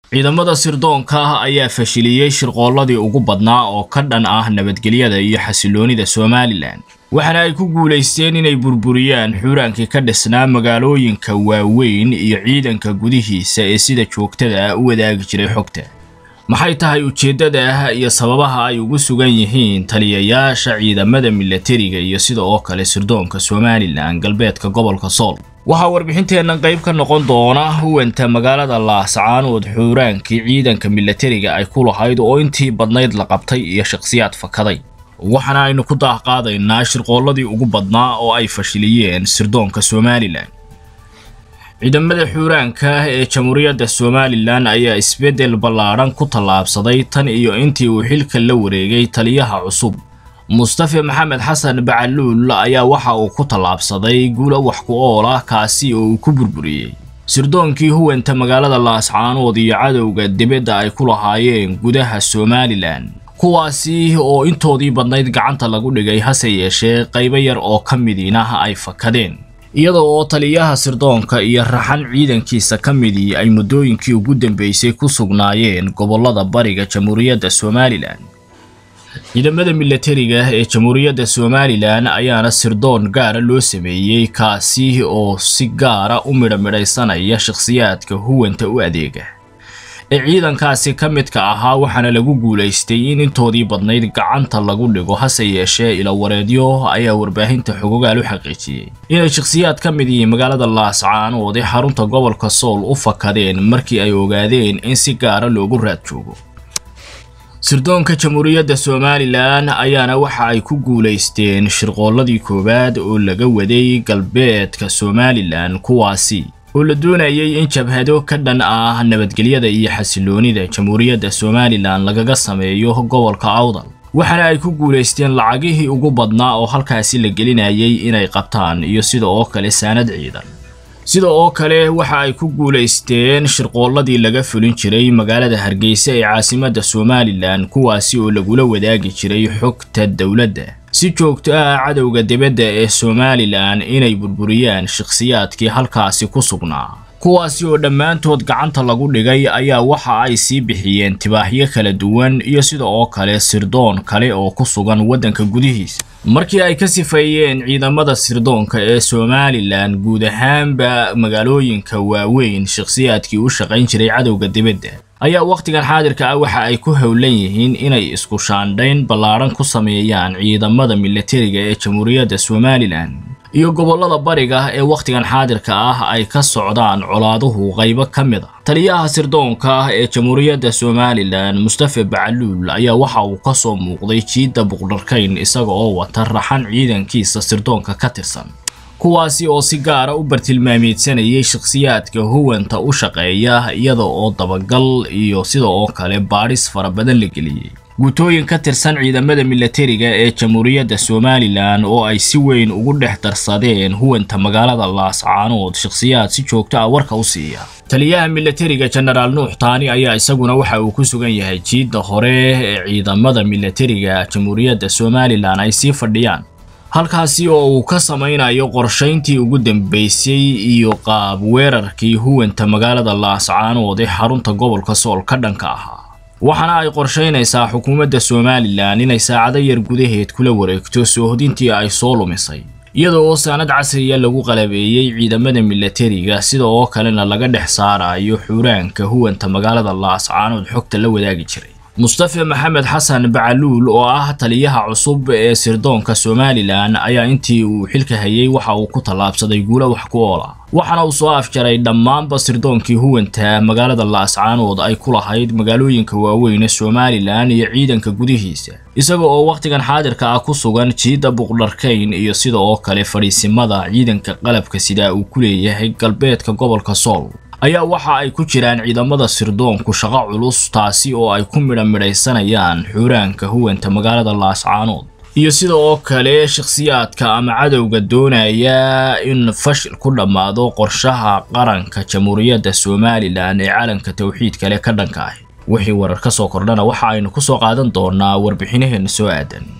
ciidamada sirdoonka ah ayaa fashiliyey shirqoolladii ugu badnaa oo ka dhan ah nabadgelyada iyo xasiloonida somalilan waxaana ay ku guulaysteen inay burburiyaan xuuraankii ka dhisnaa magaalooyinka waaweyn iyo ciidanka gudihiisa ee sida joogtada ah u wadaagi jiray xogta maxay tahay ujeeddada ah iyo sababaha ay ugu sugan yihiin taliyayaasha ciidamada milatariga iyo sida oo kale sirdoonka somalilan galbeedka gobolka sool waxaa warbixinteennan qayb ka noqon doona huwanta magaalada laascaanood xuuraankii ciidanka milatariga ay ku lahayd oo intii badnayd la qabtay iyo shakhsiyaad fakaday waxaana aynu ku daahqaadaynaa shirqoolladii ugu badnaa oo ay fashiliyeen sirdoonka somalilan ciidamada xuuraanka ee jamhuuriyadda somalilan ayaa isbeddel ballaadhan ku tallaabsaday tan iyo intii uu xilka la wareegay taliyaha cusub mustafe maxamed xasan bacaluul ayaa waxa uu ku tallaabsaday guulo wax ku ool ah kaasi oo uu ku burburiyey sirdoonkii huwanta magaalada laascaanood iyo cadowga dibadda ay ku lahaayeen gudaha somalilan kuwaasi oo intoodii badnayd gacanta lagu dhigay hase yeeshee qaybo yar oo ka midiinah ay fakadeen iyada oo taliyaha sirdoonka iyo raxan ciidankiisa ka midii ay muddooyinkii ugu dambeysay ku sugnaayeen gobollada bariga jamhuuriyadda somalilan ciidamada milatariga ee jamhuuriyadda somalilan ayaana sirdoon gaara loo sameeyey kaasi oo si gaara u midhamidhaysanaya shakhsiyaadka huwanta u adeega ee ciidankaasi ka midka ahaa waxaana lagu guulaystay in intoodii badnayd gacanta lagu dhigo hase yeeshee ilawareedyo ayaa warbaahinta xogogaal u xaqiijiyey inay shakhsiyaad ka mid yihiin magaalada laascaanood ee xarunta gobolka sool u fakadeen markii ay ogaadeen in si gaara loogu raad joogo sirdoonka jamhuuriyadda somalilan ayaana waxa ay ku guulaysteen shirqoolladii koowaad oo laga waday galbeedka somalilan kuwaasi oo la doonayay in jabhado ka dhan ah nabadgelyada iyo xasiloonida jamhuuriyadda somalilan lagaga sameeyo gobolka awdal waxaana ay ku guulaysteen lacagihii ugu badnaa oo halkaasi la gelinayay inay qabtaan iyo sida oo kale saanad ciidan sida oo kale waxa ay ku guulaysteen shirqoolladii laga fulin jiray magaalada hargeysa ee caasimadda somalilan kuwaasi oo lagula wadaagi jiray xogta dowladda si joogto ah cadowga dibadda ee somalilan inay burburiyaan shakhsiyaadkii halkaasi ku sugnaa kuwaasi oo dhammaantood gacanta lagu dhigay ayaa waxa ay sii bixiyeen tibaaxyo kala duwan iyo sida oo kale sirdoon kale oo ku sugan waddanka gudihiisa markii ay ka sifeeyeen ciidamada sirdoonka ee somalilan guud ahaanba magaalooyinka waaweyn shakhsiyaadkii u shaqayn jiray cadowga dibadda ayaa wakhtigan xaadirka ah waxa ay ku howlan yihiin inay isku shaandhayn ballaadhan ku sameeyaan ciidamada milatariga ee jamhuuriyadda somalilan iyo gobollada bariga ee wakhtigan xaadirka ah ay ka socdaan colaaduhu qaybo ka mid a taliyaha sirdoonka ah ee jamhuuriyadda somalilan mustafe bacaluul ayaa waxa uu ka soo muuqday jiidda buqdharkayn isaga oo wata raxan ciidankiisa sirdoonka ka tirsan kuwaasi oo si gaara u bartilmaameedsanayay shakhsiyaadka huwanta u shaqeeya iyada oo dabagal iyo sida oo kale baadhis fara badan la geliyey guutooyin ka tirsan ciidamada milatariga ee jamhuuriyadda somalilan oo ay si weyn ugu dhex darsadeen huwanta magaalada laascaanood shakhsiyaad si joogto ah warka u siiya taliyaha milatariga jenaraal nuux taani ayaa isaguna waxa uu ku sugan yahay jiidda hore ee ciidamada milatariga jamhuuriyadda somalilan ay sii fadhiyaan halkaasi oo uu ka samaynayo qorshayntii ugu dambeysay iyo qaab weerarkii huwanta magaalada laascaanood ee xarunta gobolka sool ka dhanka ahaa waxaana ay qorshaynaysaa xukuumadda somalilan inay saacado yar gudaheed kula wareegto soohodintii ay soo lumisay iyada oo saanad casriya lagu qalabeeyey ciidamada milatariga sida oo kalena laga dhex saarayo xuuraanka huwanta magaalada laascaanood xogta la wadaagi jiray mustafe maxamed xasan bacaluul oo ah taliyaha cusub ee sirdoonka somalilan ayaa intii uu xilka hayay waxa uu ku tallaabsaday guulo wax ku oola waxaana uu soo afjaray dhammaanba sirdoonkii huwanta magaalada laascaanood ay ku lahayd magaalooyinka waaweyn ee somalilan iyo ciidanka gudihiisa isaga oo wakhtigan xaadirka ah ku sugan jiidda buqdharkayn iyo sida oo kale fadhiisimada ciidanka qalabka sidaa uu ku leeyahay galbeedka gobolka sool ayaa waxa ay ku jiraan ciidamada sirdoonku shaqo culus taasi oo ay ku midha midhaysanayaan xuuraanka huwanta magaalada laascaanood iyo sida oo kale shakhsiyaadka ama cadowga doonaya in fashil ku dhammaado qorshaha qaranka jamhuuriyadda somalilan ee calanka towxiid kale ka dhanka ah wixii warar ka soo kordhana waxa aynu ku soo qaadan doonaa warbixinaheena soo aadan